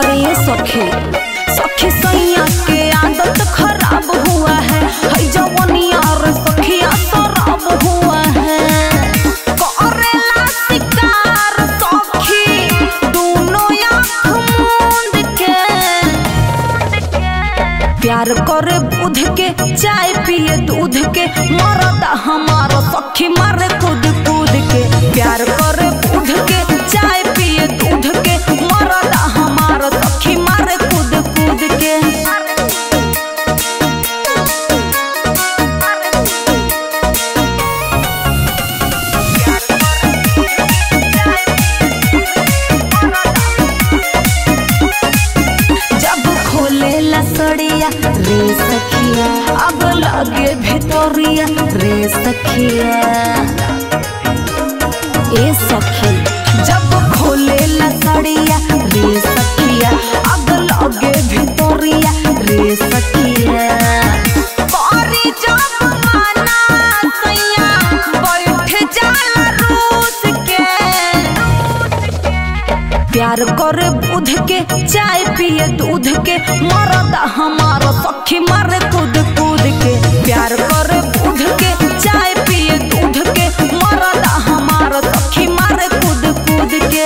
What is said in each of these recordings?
अरे सखी सखी सैया के आदत खराब हुआ है है जवनिया रे सखिया शराब हुआ है करेला शिकार सखी दोनों आँख मूंद के प्यार करे बुध के चाय पिए दूध के मरद हमारा सखी मारे कूद कूद के प्यार करे बुध के चाय पिए दूध के मरद हमारा सखी मारे कूद कूद के जब खोले लसड़िया रे सखिया अब लगे भितोरिया रे सखिया ए सखी जब खोले लसड़िया रे सखिया अब लगे भितोरिया रे सखिया करी जब माना सैया बैठ जाला रूस के प्यार करे बुध के चाय पिए दूध के मरद हमारा सखी मारे कूद कूद के प्यार करे बुध के चाय पिए दूध के मरद हमारा सखी मारे कूद कूद के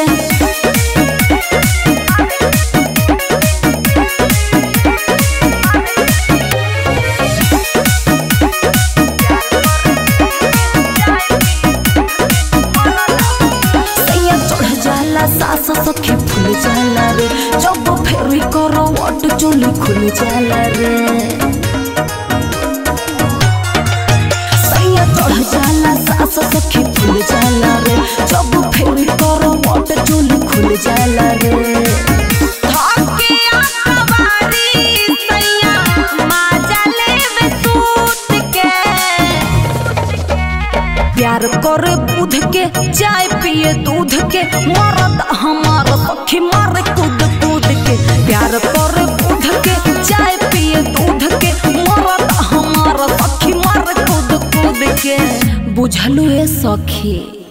सैया चढ़ जाला सास सखी फूल जाला रे जब फेरी करो वट चोली खुल जाला रे सैया चढ़ जाला सास सखी फूल जाला रे जब फेरी करो वट चोली खुल जाला रे धके आंखवारी सैया माजा लेवे सूत के प्यार करे दूध के चाय पिए दूध के मरद हमारा सखी मारे कूद कूद के प्यार करे दूध के चाय पिए दूध के मरद हमारा सखी मारे कूद कूद के बुझलू ए सखी